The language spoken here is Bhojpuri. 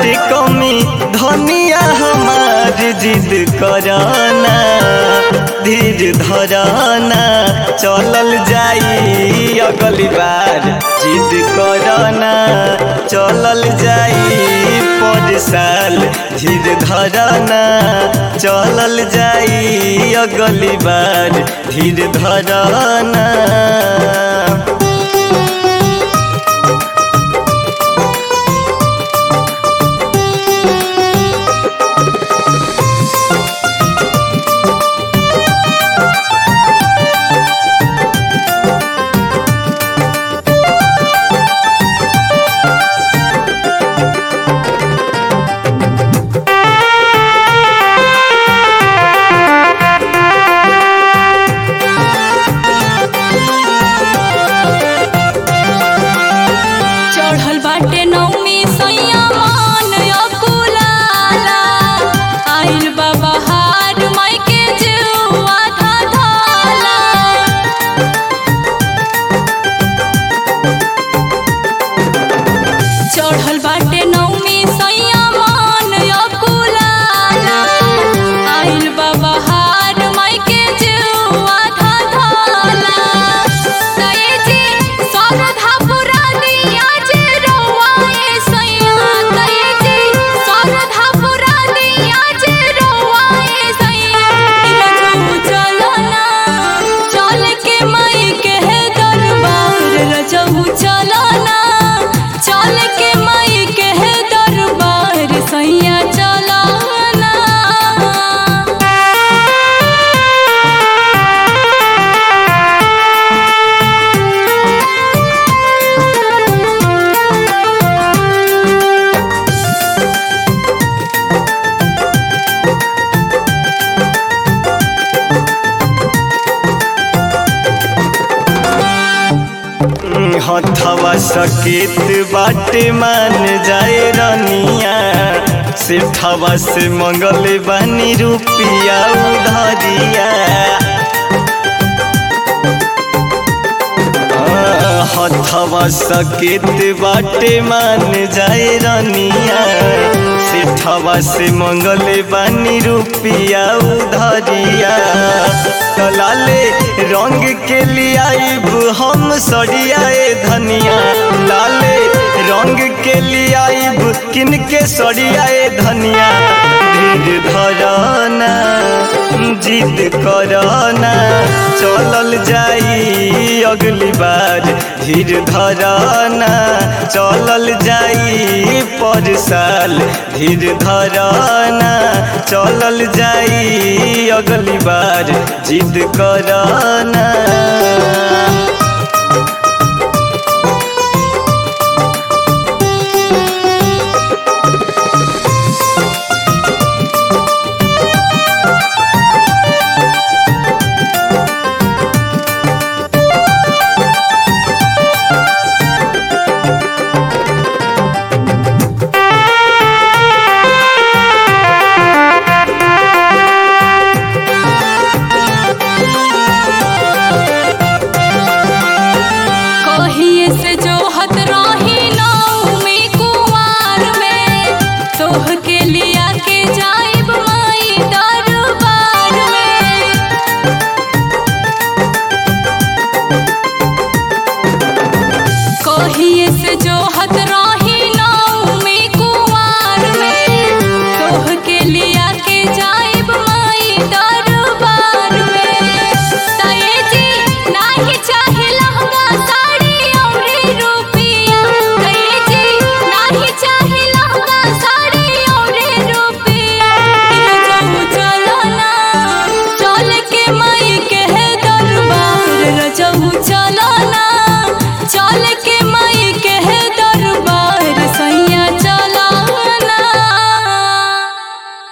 बाटे कमी धनिया हमार जिद कराना धीर धराना चलल जाई अगली बार जिद कराना चलल जाई पर साल धीर धराना चलल जाई अगली बार धीर धराना चढ़ल बाटे नौमी सैया मान अकुलाला आइल बा बहार माई के जुआ धा धाला चढ़ल बाटे नौमी सैया मान अकुलाला आइल बा बहार माई के जुआ धा धाला सये जी सरधा पुरा दिया जे रोवाए सैया सये जी सरधा पुरा दिया जे रोवाए सैया रजऊ चलना चल के माई के दरबार रजऊ चलना चल के माई के दरबार सैया चलना हथवा सकेत बाटे मान जाए रनिया सिरथवा से मंगल बानी रुपिया उधरिया हथवा सकेत बाटे मान जाए रनिया सिरथवा से मंगल बानी रुपिया उधरिया लाले रंग के लियाइब हम सड़ियाए धनिया लाले रंग के लियाइब किनके सड़ियाए धनिया धीर धराना जिद कराना चलल जाई अगली बार धीर धराना चलल जाई पर साल धीर धराना चलल जाई अगली बार जिद कराना कहिए से जो हत रही नौमी कुवार में तोह के लिया के जाइब माई दरबार में कहिए से जो हत रही नौमी कुवार में तोह के लिया के जाइब माई दरबार में तये जी नाही चाहे लहंगा साड़ी औरी रुपिया तये जी नाही चाहे लहंगा साड़ी औरी रुपिया रजऊ चलना चल के माई के दरबार रजऊ चलना